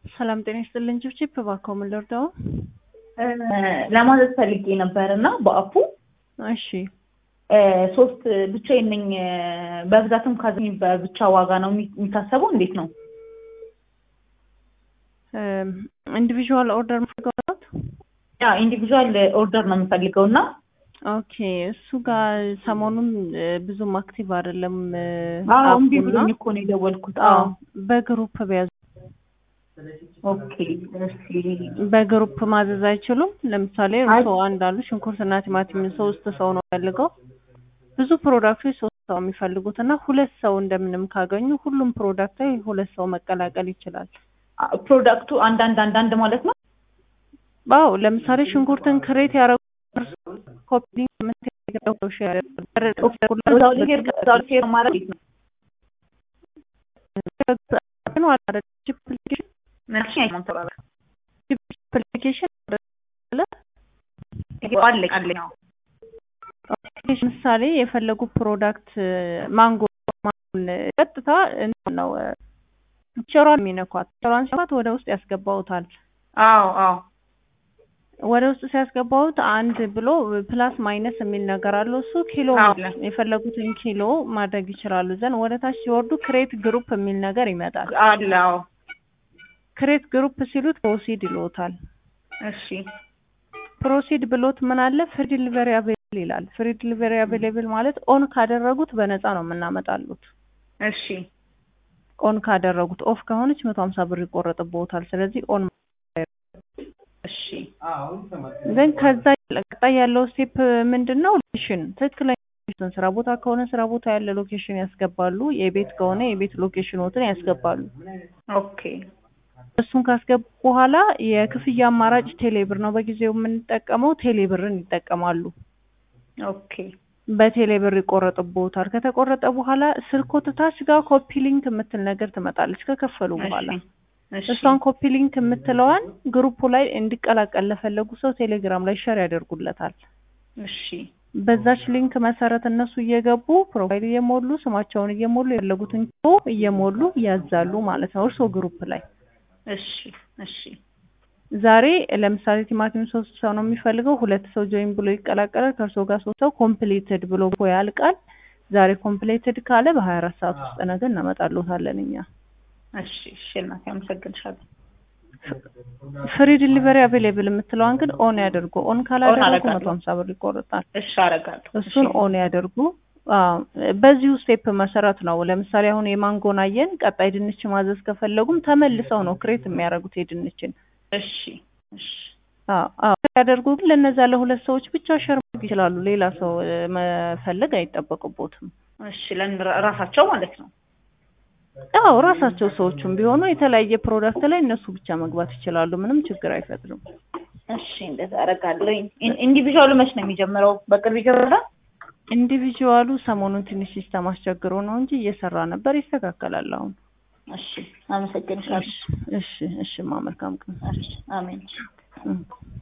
ሰላም ጤና ይስጥልኝ። ችብችብ እባክዎ ምን ልርዳው? ለማዘዝ ፈልጌ ነበር እና በአፑ እሺ ሶስት ብቻዬን ነኝ። በብዛትም ካዘኝ በብቻ ዋጋ ነው የሚታሰበው? እንዴት ነው? ኢንዲቪዥዋል ኦርደር ማድረግ ያ ኢንዲቪዥዋል ኦርደር ነው የምፈልገው እና ኦኬ እሱ ጋር ሰሞኑን ብዙም አክቲቭ አይደለም። አዎ እምቢ አፑና ብሎኝ እኮ ነው የደወልኩት። አዎ አዎ በግሩፕ ቢያዙ ኦኬ እሺ በግሩፕ ማዘዝ አይችሉም። ለምሳሌ አይ- እርስዎ አንድ አሉ፣ ሽንኩርትና ቲማቲም ሶስት ሰው ነው የሚፈልገው። ብዙ ፕሮዳክቶች ሶስት ሰው የሚፈልጉት እና ሁለት ሰው እንደምንም ካገኙ ሁሉም ፕሮዳክት ላይ ሁለት ሰው መቀላቀል ይችላል። ፕሮዳክቱ አንዳንድ አንዳንድ ማለት ነው። አዎ ለምሳሌ ሽንኩርትን ክሬት ያደረጉ ኮፒ ምንትው ሼር እዛው ላይ ሄድ እዛው ላይ ሼር ማድረግ እንዴት ነው? ምንሽ አይሞንተራራ አፕሊኬሽን አለኝ አለኝ። አዎ ምሳሌ የፈለጉ ፕሮዳክት ማንጎ ማንጎን ቀጥታ እንትን ነው ቸሯን የሚነኳት ቸሯን ሲነኳት ወደ ውስጥ ያስገባውታል። አዎ አዎ ወደ ውስጥ ሲያስገባውት አንድ ብሎ ፕላስ ማይነስ የሚል ነገር አለው። እሱ ኪሎ አዎ። የፈለጉትን ኪሎ ማድረግ ይችላሉ። ዘንድ ወደ ታች ሲወርዱ ክሬት ግሩፕ የሚል ነገር ይመጣል። አለ አዎ። ክሬት ግሩፕ ሲሉት ፕሮሲድ ይሎታል። እሺ ፕሮሲድ ብሎት ምን አለ ፍሪ ዲሊቨሪ አቬሌብል ይላል። ፍሪ ዲሊቨሪ አቬሌብል ማለት ኦን ካደረጉት በነፃ ነው የምናመጣሉት። እሺ ኦን ካደረጉት ኦፍ ከሆነች መቶ ሀምሳ ብር ይቆረጥብዎታል። ስለዚህ ኦን እሺ ግን ከዛ ቀጣይ ያለው ስቴፕ ምንድን ነው? ሎኬሽን ትክክለኛ ሎኬሽን ስራ ቦታ ከሆነ ስራ ቦታ ያለ ሎኬሽን ያስገባሉ። የቤት ከሆነ የቤት ሎኬሽኖትን ያስገባሉ። ኦኬ እሱን ካስገቡ በኋላ የክፍያ አማራጭ ቴሌብር ነው በጊዜው የምንጠቀመው። ቴሌብርን ይጠቀማሉ። ኦኬ በቴሌብር ይቆረጥብዎታል። ከተቆረጠ በኋላ ስልክዎት ታች ጋር ኮፒ ሊንክ የምትል ነገር ትመጣለች ከከፈሉ በኋላ እሺ እሷን ኮፒ ሊንክ የምትለዋን ግሩፑ ላይ እንዲቀላቀል ለፈለጉ ሰው ቴሌግራም ላይ ሸር ያደርጉለታል። እሺ በዛች ሊንክ መሰረት እነሱ እየገቡ ፕሮፋይል እየሞሉ ስማቸውን እየሞሉ የፈለጉትን ኪሎ እየሞሉ ያዛሉ ማለት ነው። እርስዎ ግሩፕ ላይ እሺ እሺ ዛሬ ለምሳሌ ቲማቲም ሶስት ሰው ነው የሚፈልገው፣ ሁለት ሰው ጆይን ብሎ ይቀላቀላል። ከእርስዎ ጋር ሶስት ሰው ኮምፕሊትድ ብሎ ያልቃል። ዛሬ ኮምፕሊትድ ካለ በሀያ አራት ሰዓት ውስጥ ነገ እናመጣልዎታለን እኛ። እሺ እሺ እናቴ አመሰግንሻለሁ። ፍሪ ዲሊቨሪ አቬሌብል የምትለዋን ግን ኦን ያደርጉ። ኦን ካላደረጉ አደርጋለሁ። መቶ ሀምሳ ብር ይቆርጣል። እሺ አደርጋለሁ። እሱን እሺ። ኦን ያደርጉ። አዎ፣ በዚሁ ስቴፕ መሰረት ነው። ለምሳሌ አሁን የማንጎን አየን። ቀጣይ ድንች ማዘዝ ከፈለጉም ተመልሰው ነው ክሬት የሚያደርጉት የድንችን። እሺ እሺ አዎ አዎ ያደርጉ። ግን ለነዛ ለሁለት ሰዎች ብቻ ሸር ማድረግ ይችላሉ። ሌላ ሰው እ፣ መፈለግ አይጠበቅቦትም። እሺ ለእነ- ራሳቸው ማለት ነው። አዎ ራሳቸው ሰዎቹም ቢሆኑ የተለያየ ፕሮዳክት ላይ እነሱ ብቻ መግባት ይችላሉ። ምንም ችግር አይፈጥርም። እሺ እንደዛ አደርጋለሁ። ኢን- ኢንዲቪዥዋሉ መች ነው የሚጀምረው? በቅርብ ይጀምራል? ኢንዲቪዥዋሉ ሰሞኑን ትንሽ ሲስተም አስቸግሮ ነው እንጂ እየሰራ ነበር። ይስተካከላል አሁን። እሺ አመሰግንሻለሁ። እሺ እሺ እሺ ማ መልካም ቀን። እሺ አሜን። እም።